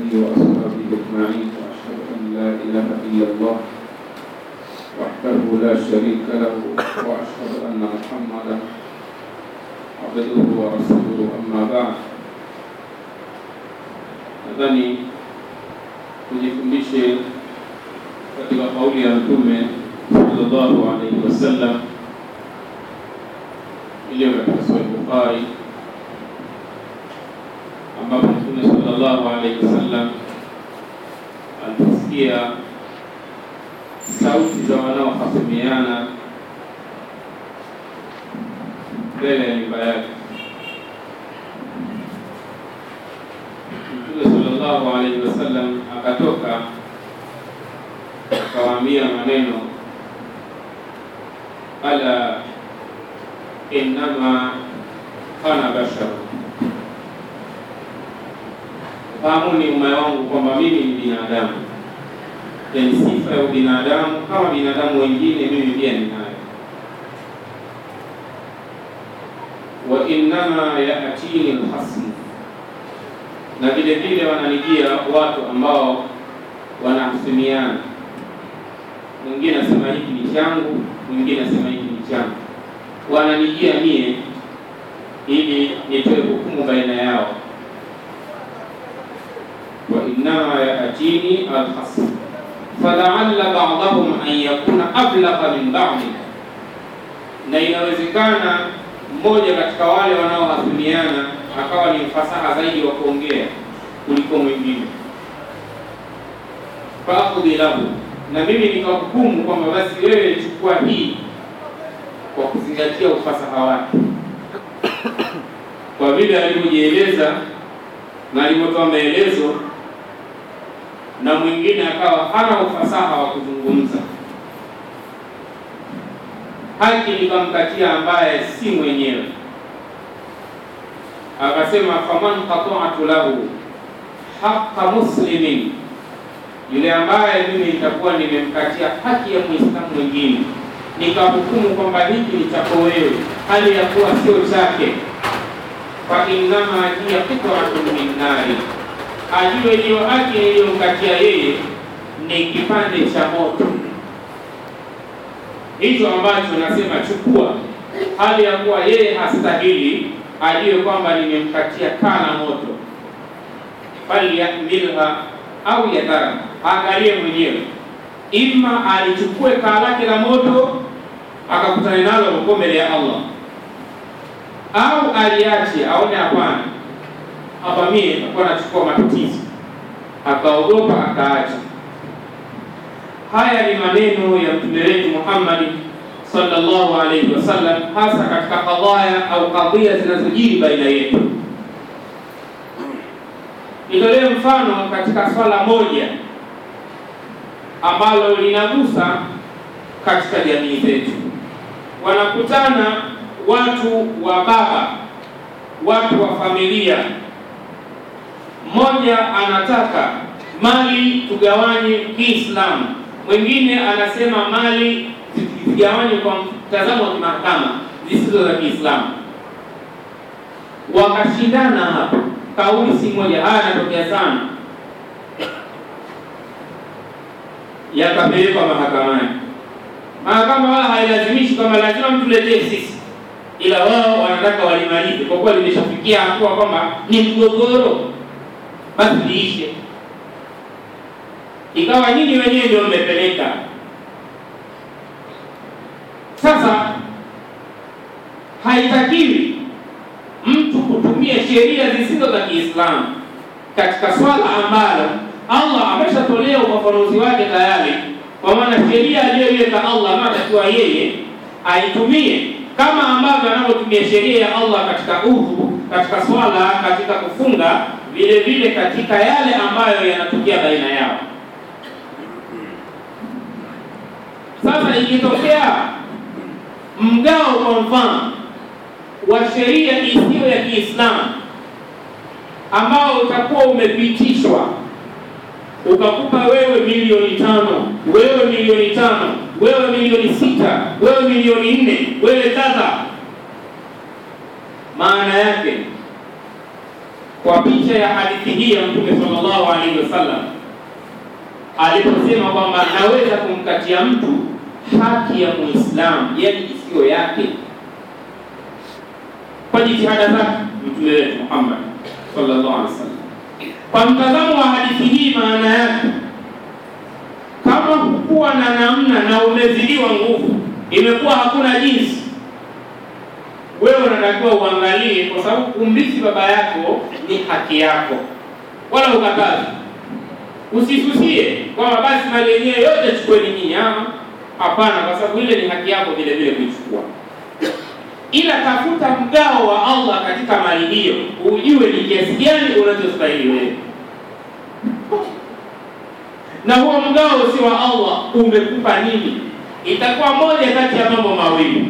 آله وأصحابه أجمعين وأشهد أن لا إله إلا الله وحده لا شريك له وأشهد أن محمدا عبده ورسوله أما بعد nadhani tujifundishe katika kauli ya Mtume sallallahu alaihi wasallam iliyo katika Sahih Bukhari ambapo Mtume sallallahu alaihi wasallam aliposikia sauti za wanaohasimiana mbele ya nyumba yake Mtume sallallahu alaihi wasallam akatoka akawaambia maneno ala innama ana bashar, fahamuni ume wangu kwamba mimi ni binadamu, yani sifa ya ubinadamu kama binadamu wengine, mimi pia ninayo. wa innama yaatini lhasmu na vile vile wananijia watu ambao wanahusimiana, mwingine asema hiki ni changu, mwingine asema hiki ni changu, wananijia mie ili nitoe hukumu baina yao. wa innama yaatini alhasm falaalla ba'dahum an yakuna ablagha min ba'di, na inawezekana mmoja katika wale wanaohasimiana akawa ni mfasaha zaidi wa kuongea kuliko mwingine. Faakudhi lahu, na mimi nikahukumu kwamba basi wewe chukua hii kwa kuzingatia ufasaha wake, kwa vile alivyojieleza na alivyotoa maelezo, na mwingine akawa hana ufasaha wa kuzungumza, haki nikamkatia ambaye si mwenyewe akasema faman qata'tu lahu haqqa muslimin, yule ambaye mimi nitakuwa nimemkatia haki ya muislamu mwingine, nikahukumu kwamba hiki ni chako wewe, hali ya kuwa sio chake, fa innama hiya qit'atun min nari, ajue hiyo haki iliyomkatia yeye ni kipande cha moto hicho ambacho nasema chukua, hali ya kuwa yeye hastahili ajue kwamba nimemkatia kaa na moto, falyahmilha au yadhara, aangalie mwenyewe, ima alichukue kaa lake la moto akakutana nalo huko mbele ya Allah, au aliache aone, hapana, hapa mie nakuwa nachukua matatizo, akaogopa akaacha. Haya ni maneno ya mtume wetu Muhammad sallallahu alayhi wasallam, hasa katika kadhaya au kadhia zinazojiri baina yetu. Nitolee mfano katika swala moja ambalo linagusa katika jamii zetu. Wanakutana watu wa baba, watu wa familia, mmoja anataka mali tugawanye Kiislamu, mwingine anasema mali zigawanywe kwa mtazamo wa kimahakama zisizo za Kiislamu. Wakashindana hapa, kauli si moja. Haya yanatokea sana, yakapelekwa mahakamani. Mahakama wala hailazimishi kama lazima mtu letee sisi, ila wao wanataka walimalize, kwa kuwa limeshafikia hatua kwamba ni mgogoro, basi liishe. Ikawa nyinyi wenyewe ndio mmepeleka sasa haitakiwi mtu kutumia sheria zisizo za Kiislamu katika swala ambalo Allah ameshatolea ufafanuzi wake tayari, kwa maana sheria aliyoiweka Allah anatakiwa yeye aitumie kama ambavyo anavyotumia sheria ya Allah katika udhu, katika swala, katika kufunga, vile vile katika yale ambayo yanatokea baina yao. Sasa ikitokea mgao kwa mfano wa sheria isiyo ya Kiislamu ambao utakuwa umepitishwa ukakupa wewe milioni tano, wewe milioni tano, wewe milioni sita, wewe milioni nne, wewe kadha, maana yake kwa picha ya hadithi hii ya Mtume sallallahu alaihi wasallam aliposema kwamba naweza kumkatia mtu haki ya Muislamu, yani isiyo yake, kwa jitihada zake Mtume wetu Muhammad sallallahu alaihi wasallam. Kwa mtazamo wa hadithi hii, maana yake kama hukuwa na namna na umezidiwa nguvu, imekuwa hakuna jinsi, wewe unatakiwa uangalie, kwa sababu kumrithi baba yako ni haki yako, wala ukatazi. Usisusie kwamba basi mali yenyewe yote chukueni nyinyi. Hapana, kwa sababu ile ni haki yako vile vile kuichukua, ila tafuta mgao wa Allah katika mali hiyo, ujue ni kiasi gani unachostahili wewe na huo mgao si wa Allah umekupa nini? Itakuwa moja kati ya mambo mawili,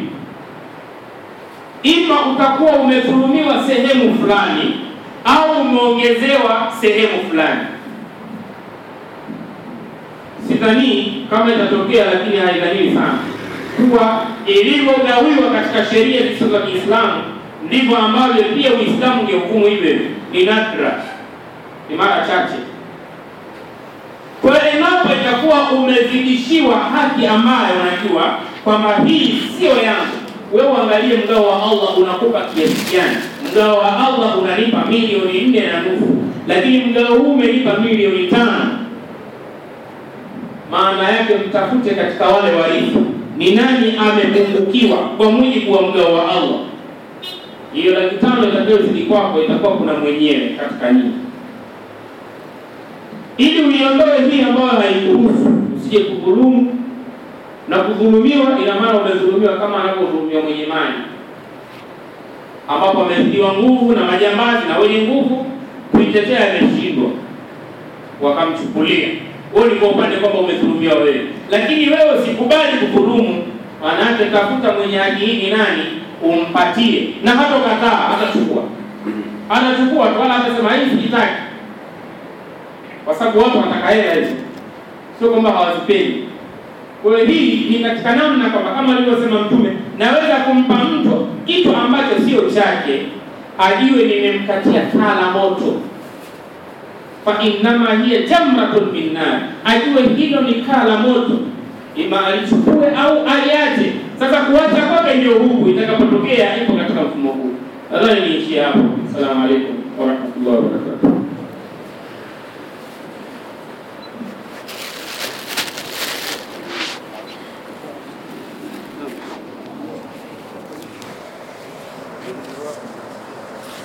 ima utakuwa umedhulumiwa sehemu fulani au umeongezewa sehemu fulani. Sidhanii kama itatokea, lakini haidhaniwi sana kuwa ilivyogawiwa katika sheria zisizo za Kiislamu ndivyo ambavyo pia Uislamu ungehukumu hivyo. Ni nadra, ni mara chache kwa hiyo endapo itakuwa umezidishiwa haki ambayo unajua kwamba hii sio yangu, wewe uangalie mgao wa Allah unakupa kiasi gani. Mgao wa Allah unanipa milioni nne na nusu, lakini mgao huu umenipa milioni tano. Maana yake mtafute katika wale warithi ni nani amepungukiwa kwa mujibu wa mgao wa Allah. Hiyo laki tano itakayozidi kwako itakuwa kuna mwenyewe katika nyinyi ili uiondoe hii ambayo haikuhusu, usije kudhulumu na kudhulumiwa. Ina maana umedhulumiwa kama anavyodhulumiwa mwenye mali, ambapo amezidiwa nguvu na majambazi na wenye nguvu kuitetea ameshindwa, wakamchukulia. Wewe ni kwa upande kwamba umedhulumiwa wewe, lakini wewe usikubali kudhulumu. Maanake tafuta mwenye haki hii ni nani, umpatie, na hata kataa, atachukua, atachukua tu, wala atasema hii sitaki kwa sababu watu wanataka hela hizo, sio kwamba hawazipendi. Kwa hiyo hii ni katika namna kwamba kama alivyosema Mtume, naweza kumpa mtu kitu ambacho sio chake, ajue nimemkatia kaa la moto, fa innama hiya jamratun min nar, ajue hilo ni kaa la moto, ima alichukue au aliache. Sasa kuacha kwake ndio huku itakapotokea, ipo katika mfumo huu. Nadhani niishie hapo. Assalamu alaikum warahmatullahi wabarakatuh.